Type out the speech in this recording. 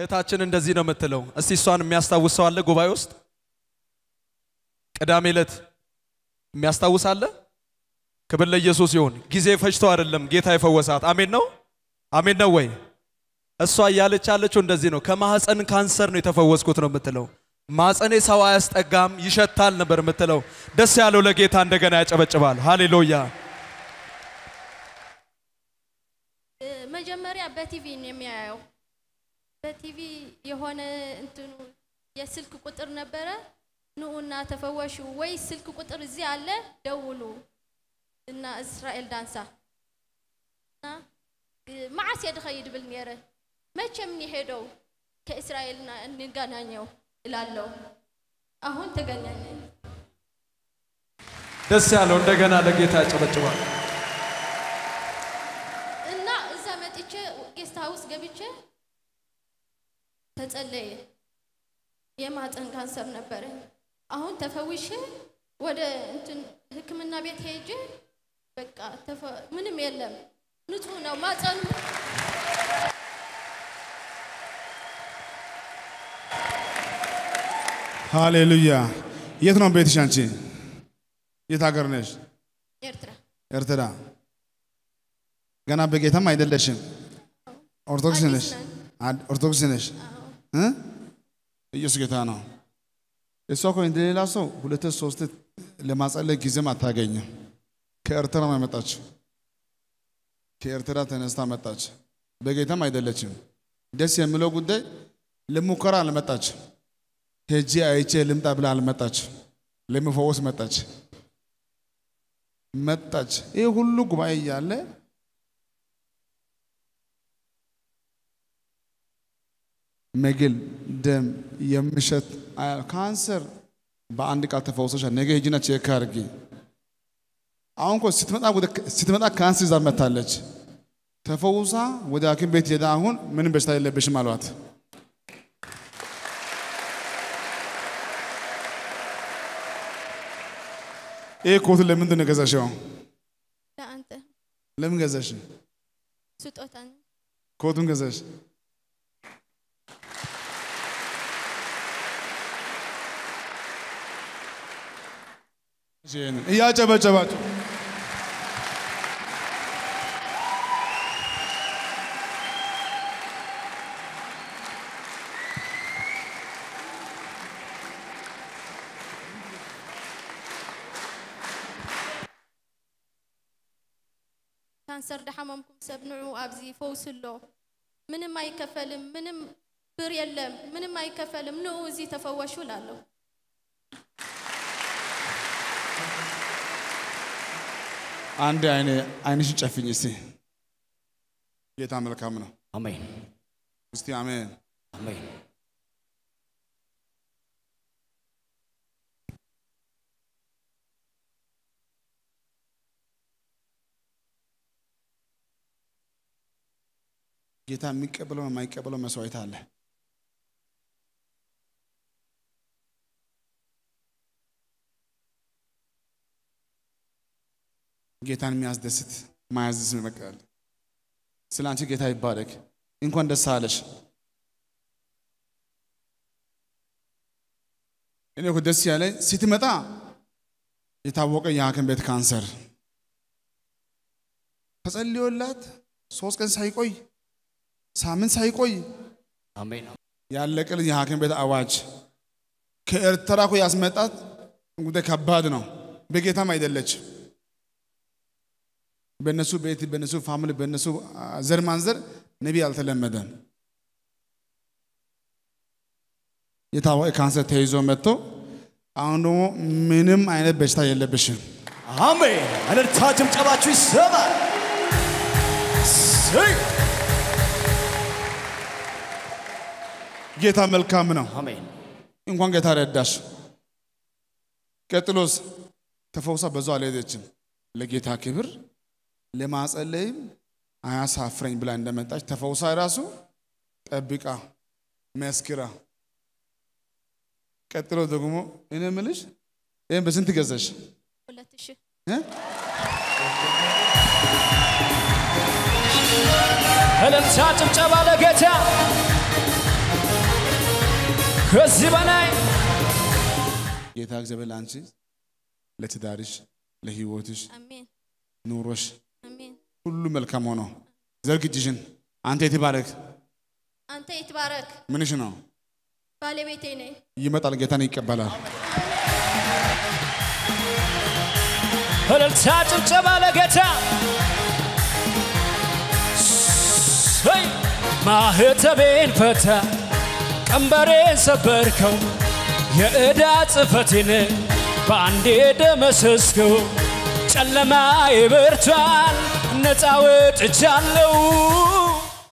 እህታችን እንደዚህ ነው የምትለው። እስቲ እሷን የሚያስታውስ ሰው አለ ጉባኤ ውስጥ? ቅዳሜ ዕለት የሚያስታውስ አለ? ክብር ለኢየሱስ ይሁን። ጊዜ ፈጅቶ አይደለም ጌታ የፈወሳት። አሜን ነው አሜን ነው ወይ? እሷ እያለች ያለችው እንደዚህ ነው። ከማህፀን ካንሰር ነው የተፈወስኩት ነው የምትለው። ማህፀኔ ሰው አያስጠጋም ይሸታል ነበር የምትለው። ደስ ያለው ለጌታ እንደገና ያጨበጭባል። ሃሌሉያ። መጀመሪያ በቲቪ ነው የሚያየው። በቲቪ የሆነ እንትኑ የስልክ ቁጥር ነበረ። ንኡና ተፈወሹ ወይ ስልክ ቁጥር እዚህ አለ ደውሉ እና እስራኤል ዳንሳ እና መዓስ የድኸይድ ብል ነረ መቼም ሄደው ከእስራኤልና እንገናኘው እላለሁ። አሁን ተገናኘን። ደስ ያለው እንደገና ለጌታ ያጨበጭባል። እና እዛ መጥቼ ጌስት ሀውስ ገብቼ ተጸለየ። የማፀን ካንሰር ነበረኝ። አሁን ተፈውሼ ወደ እንትን ሕክምና ቤት ሄጄ በቃ ተፈ- ምንም የለም ንጹህ ነው ማፀኑ። ሃሌሉያ። የት ነው ቤትሽ አንቺ? የት ሀገር ነሽ? ኤርትራ ኤርትራ። ገና በጌታም አይደለሽም። ኦርቶዶክስ አዲስ ነሽ? ነን። አድ- ኦርቶዶክስ ነሽ? እ? ኢየሱስ ጌታ ነው። እሷ እኮ እንደሌላ ሰው ሁለት ሶስት ለማጸለይ ጊዜም አታገኝም። ከኤርትራ ነው የመጣችው። ከኤርትራ ተነስታ መጣች። በጌታም አይደለችም። ደስ የሚለው ጉዳይ ለሙከራ አልመጣች። ሄጄ አይቼ ልምጣ ብላ አልመጣች። ለመፈወስ መጣች መጣች። ይህ ሁሉ ጉባኤ እያለ መግል፣ ደም የሚሸት አ- ካንሰር በአንድ ቃል ተፈውሰሻል። ነገ ሂጂና ቼክ አድርጊ። አሁን እኮ ስትመጣ ወደ ስትመጣ ካንሰር ይዛ መታለች። ተፈውሳ ወደ ሐኪም ቤት ሄዳ አሁን ምንም በሽታ የለብሽም አሏት። ይህ ኮት ለምንድን ነው ገዛሽው? ለአንተ ለምን ገዛሽ? ስጦታ ነው። ኮቱን ገዛሽ? እያጨበጨባችሁ ካንሰር ደሓመምኩም ሰብ ንዑ ኣብዚ ፈውስ ኣሎ ምንም አይከፈልም ምንም ብር የለም ምንም አይከፈልም ንዑ እዚ ተፈወሹ እላለሁ አንድ አይነ አይንሽን ጨፍኝ እስቲ። ጌታ መልካም ነው። አሜን እስቲ አሜን። አሜን ጌታ የሚቀበለው የማይቀበለው መስዋዕት አለ። ጌታን የሚያስደስት ማያዝስ ይመቃል። ስለ አንቺ ጌታ ይባረክ። እንኳን ደስ አለሽ። እኔ እኮ ደስ ያለኝ ስትመጣ የታወቀ የሐኪም ቤት ካንሰር ተጸልዮላት ሶስት ቀን ሳይቆይ ሳምንት ሳይቆይ አሜን ያለቀልን የሐኪም ቤት አዋጅ ከኤርትራ እኮ ያስመጣት ጉዳይ ከባድ ነው። በጌታም አይደለች። በእነሱ ቤት፣ በእነሱ ፋሚሊ፣ በእነሱ አ፣ ዘር ማንዘር ነቢይ አልተለመደም። የታወቀ ካንሰር ተይዞ መጥቶ አሁን ደግሞ ምንም አይነት በሽታ የለብሽም። አሜን እልልታ ጭብጨባችሁ ይሰማል እሰይ! ጌታ መልካም ነው። አሜን እንኳን ጌታ ረዳሽ። ቀጥሎስ ተፈውሳ በዛው አልሄደችም። ለጌታ ክብር ለማጸለይም አያሳፍረኝ ብላ እንደመጣች ተፈውሳ ራሱ ጠብቃ መስክራ፣ ቀጥሎ ደግሞ እኔ የምልሽ ይህን በስንት ገዛሽ? ሁለት ሺህ እ? እልልታ ጭብጨባ ለጌታ ከዚህ በላይ ጌታ እግዚአብሔር ለአንቺ ለትዳርሽ፣ ለህይወትሽ፣ አሜን ኑሮሽ አሜን። ሁሉ መልካም ሆኖ ዘርግ እጅሽን። አንተ የተባረክ አንተ ይትባረክ። ምንሽ ነው? ባለቤቴ ነኝ። ይመጣል፣ ጌታን ይቀበላል። እልልታ ጭብጨባ ለጌታ ሰይ ማህተቤን ፈታ ቀንበሬን ሰበርከው የዕዳ ጽፈቴን በአንዴ ደመሰስከው ጨለማ ይበርቷል ነፃ ወጥቻለሁ